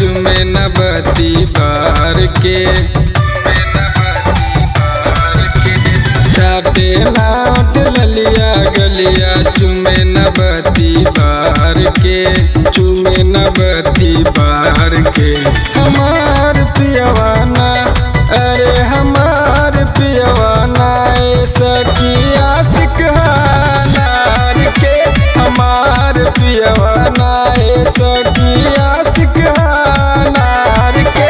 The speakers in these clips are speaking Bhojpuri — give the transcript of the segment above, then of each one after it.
चुमे नबती बार के चाटे नाट ललिया गलिया चुमे नबती बार के चुमे नबती बार के हमार पियवाना अरे हमार पियवाना ए सखी आशिक नार के हमार पियवाना ए सखी आशिक नार के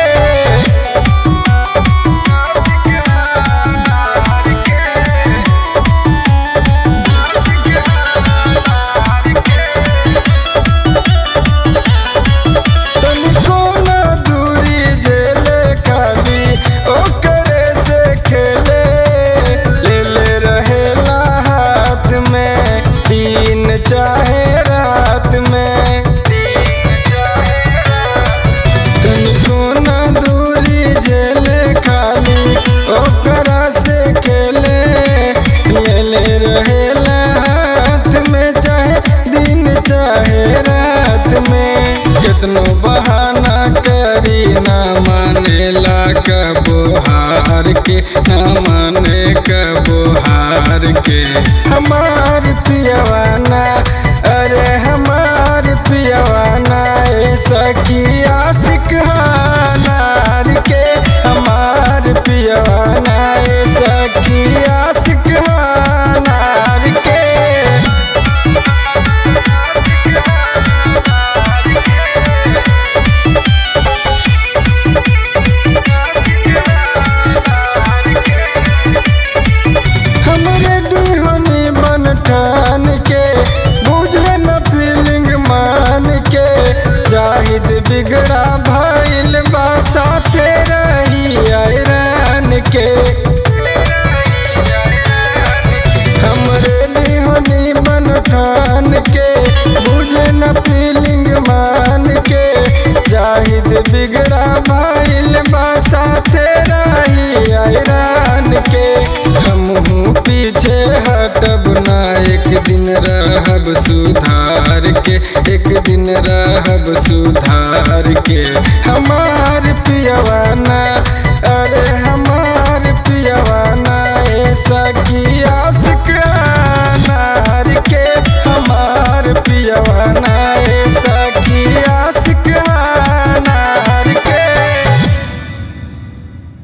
तनिको ना दूरी जेले खाली ओकरे से खेले ले ले रहेला हाथ में दिन चाहे रात में तनिको ना दूरी जेले खाली ओकरा से खेले ले ले रहेला हाथ में चाहे दिन चाहे रात में कितनो बहाना करी ना मानेला कबो हार के ना माने कबो हार के हमार पियवाना अरे हमार पियवाना ए सखी आशिक नार के हमार पियवाना ए सखी आशिक नार के हमरे दिहनी बन ठान के बुझे न फीलिंग मान के जाहिद बिगड़ा भइल बा साथे रही आयरान के हमरे दिहनी बन ठान के बुझे न फीलिंग मान के जाहिद बिगड़ा भइल बा साथे रही आयरान के हमहू पीछे हटब ना एक दिन रहब सुधार के एक दिन रहब सुधार के हमार पियवाना